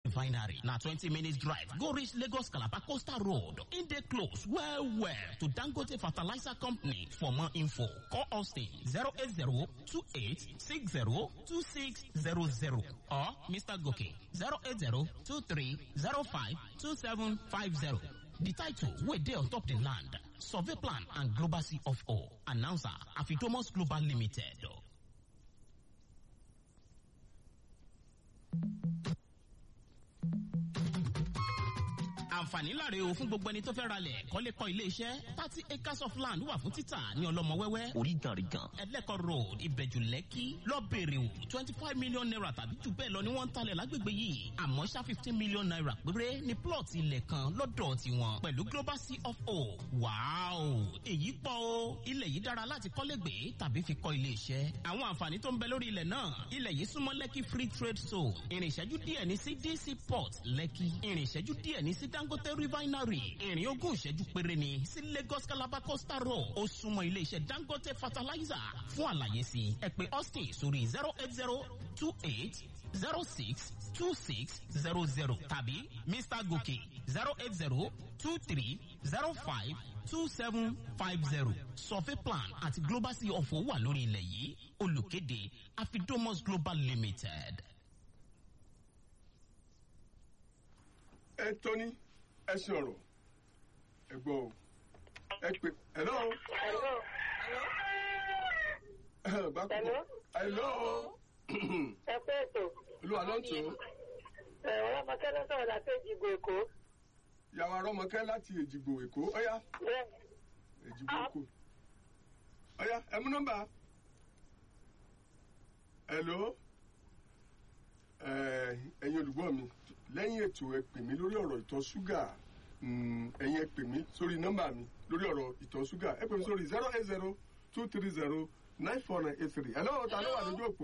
refinery na twenty minutes drive go reach lagos calabar coastal road e dey close well well to dangote fertilizer company for more info call austin zero eight zero two eight six zero two six zero zero or mr goke zero eight zero two three zero five two seven five zero. The title wey dey on top the land survey plan and global CFO announcer Afidomos Global Limited. àǹfààní láre o fún gbogbo ẹni tó fẹ́ ralẹ̀ kọ́lé kọ́ ilé iṣẹ́ thirty acres of land wà fún títà ní ọlọ́mọ wẹ́wẹ́ oríganrigan ẹlẹ́kọ̀ road ìbẹ̀jù lẹ́kì lọ́bẹ̀rẹ̀ o twenty five million naira tàbí jù bẹ́ẹ̀ lọ ni wọ́n ń talẹ̀ lágbègbè yìí àmọ́ ṣá fifteen million naira péré ní plot ilẹ̀ kan lọ́dọ̀ tiwọn pẹ̀lú global CFO wàáò èyí pọ̀ o ilẹ̀ yìí dára láti kọ́lé gbé tàbí fi kọ́ ilé iṣẹ́ àwọn àǹfààní tó ń bẹ lórí ilẹ̀ náà ilẹ̀ yìí súnmọ́ lẹ́kì free trade zone ìrìn ìṣẹ́jú díẹ̀ ní sí DC port lẹ́kì ìrìn ìṣẹ́jú díẹ̀ ní sí dangote refinery ìrìn ogún ìṣẹ́jú péré ni sí lagos calabar coastal road ó súnmọ́ ilé iṣẹ́ dangote fertilizer fún àlàyé sí ẹ pè austin sórí zero eight zero two eight zero six two six zero zero tàbí mr gòkè zero eight zero two three zero five two seven five zero survey plan àti global sea of wà lórí ilẹ̀ yìí olùkéde afidomos global limited. ẹ tóní ẹ ṣe ọ̀rọ̀ ẹ gbọ́ o ẹ pè hello Hello. bákúkọ Hello. hello Ẹ pé ètò. olúwa ló ń tò ó Ẹ̀ ọlọ́mọkẹ́ ló sọ̀rọ̀ láti Èjìgbò Èkó. yàwó arọmọkẹ láti èjìgbò èkó ọyá Bẹ́ẹ̀ èjìgbò èkó ọyá ẹ mú nọ́mbà hello ẹ ẹ̀yin olùgbọ́ mi lẹ́yìn ètò ẹ pè mí lórí ọ̀rọ̀ ìtọ̀ ṣúgà mm, ẹ̀yin ẹ pè mí sórí nọ́mbà mi lórí ọ̀rọ̀ ìtọ̀ ṣúgà ẹ pè mí sórí zero eight zero two three zero nine four nine eight three hello ta ló wà lójú òpó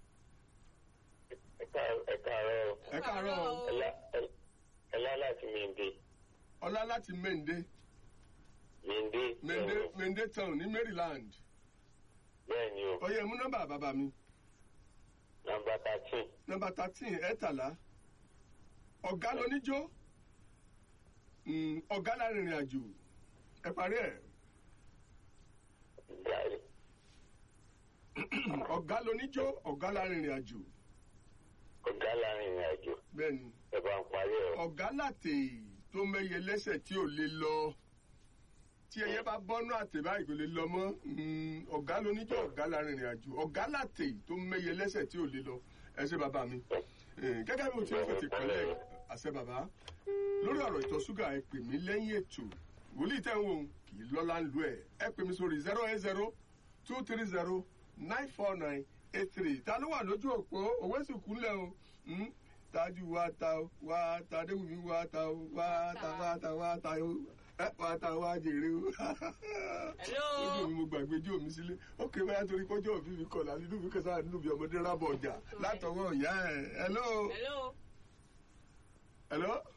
ẹ káàárọ̀ ẹ káàárọ̀ o. ẹlá láti mèndé ọlá láti mende mèndé mende mende town ní maryland bẹ́ẹ̀ ni o ọyẹ mú nọ́mbà bàbá mi nàmbà thirteen nọ́mbà thirteen ẹ̀ẹ́tàlá ọ̀gá lóníjó Mm, ọ̀gá lárinrin àjò ẹ parí ẹ̀ gàrí ọ̀gá lóníjó ọ̀gá lárinrin àjò ọ̀gá láàrin ìrìn àjò bẹ́ẹ̀ ni ẹ bá ń parí ẹ̀ ọ̀gá láti tó mẹ́yẹ lẹ́sẹ̀ tí ò lè lọ tí ẹyẹ bá bọ́nú àtẹ báyìí kò lè lọ mọ́ Mm, ọ̀gá lóníjó ọ̀gá lárinrin àjò ọ̀gá láti tó mẹ́yẹ lẹ́sẹ̀ tí ò lè lọ ẹ ṣe bàbá mi Eh, gẹ́gẹ́ bí mo ti ń fètè pẹ́lẹ́ àṣẹ bàbá lórí ọ̀rọ̀ ìtọ̀ ṣúgà ẹ pè mí lẹ́yìn ètò wòlíì tẹ́ ń wò ó kì í lọ́lá ń lu ẹ̀ ẹ pè mí sórí zero eight zero two three zero nine four nine eight three ta ló wà lójú òpó òwe sì kúnlẹ̀ o Hmm? tájú wá ta o wá ta déwùmí wá ta o wá ta wá ta wá ta o ẹ wá ta wá jèrè o ojú mi mo gbàgbé jó mi sílé ó ké báyà torí kọjọ́ òbí mi kọ̀ọ̀lá nínú mi kẹsàn-án nínú mi ọmọdé rábọ̀ ọjà látọwọ́ ìyá ẹ̀ hello Hello. hello.